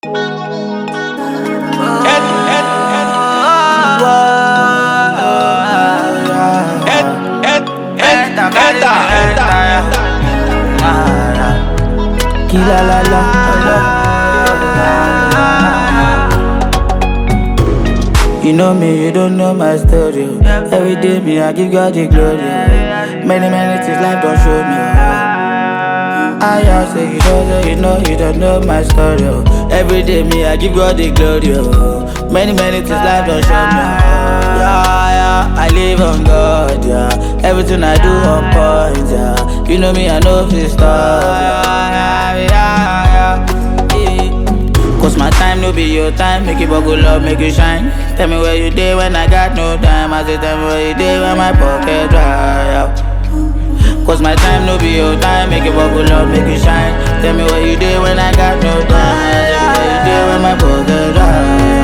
Kila la la la. You know me, you don't know my story. oh. Every day me, I give God the glory. oh. Many, many things life don't show me. oh. I just say you don't know, you know, you don't know my story. oh. Every day me, I give God the glory. oh. Many, many things life don't show me. oh. Yeah, yeah, I live on God, yeah. Everything I do on point, yeah. You know me, I know this stuff. Yeah, yeah, yeah, yeah. Cause my time no be your time, make you buckle up, make you shine. Tell me where you day when I got no time. I say tell me where you day when my pocket dry out. Cause my time no be your time, make you buckle up, make you shine. Tell me where you day when I got no time. Tell me where you day when my pocket dry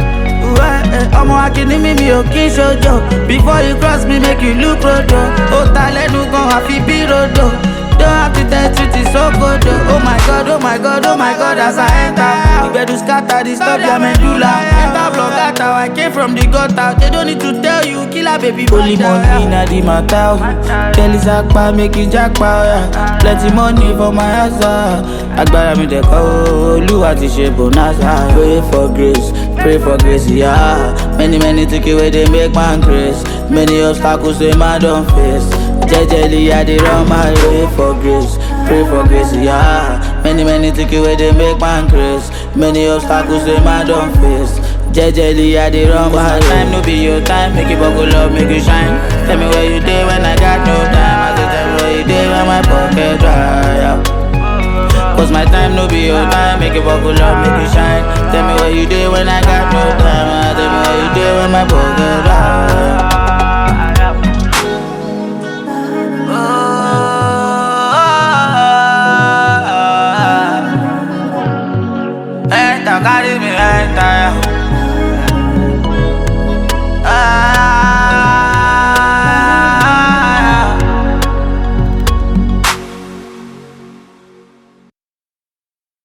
ọmọ akíní mi mi ò kí ṣojo before you cross me make you look rodo ó ta lẹ́nu gan àfi bí rodo don't have to tell truth is so good oh. oh my god oh my god oh my god as i enter ìgbẹ́dù scatter the stop their medulla enter block out i came from the gutter they don't need to tell you killer baby boy Only money na the matter. oh. Kelly Zakpa make it jackpa. Yeah. Plenty money for my house. ah. Agbára mi dẹ̀ kọ́ o, Olúwa ti ṣe bonanza. Pray for grace, pray for grace, yeah. Many many tickets wey dey make man grace. Many obstacles wey man don face. Jejely I dey run my way for grace, pray for grace, yeah. Many many tickets wey dey make man grace. Many obstacles wey man don face. Jejely I dey run my my way. time no be your time make you buckle up make you shine tell me where you dey when i got no time i say tell me where you dey when my pocket dry out. Cause my time no be your time, make you buckle up, make you shine. Tell me where you dey when I got no time. ah, Tell me where you dey when my pocket dry. Enter, carry me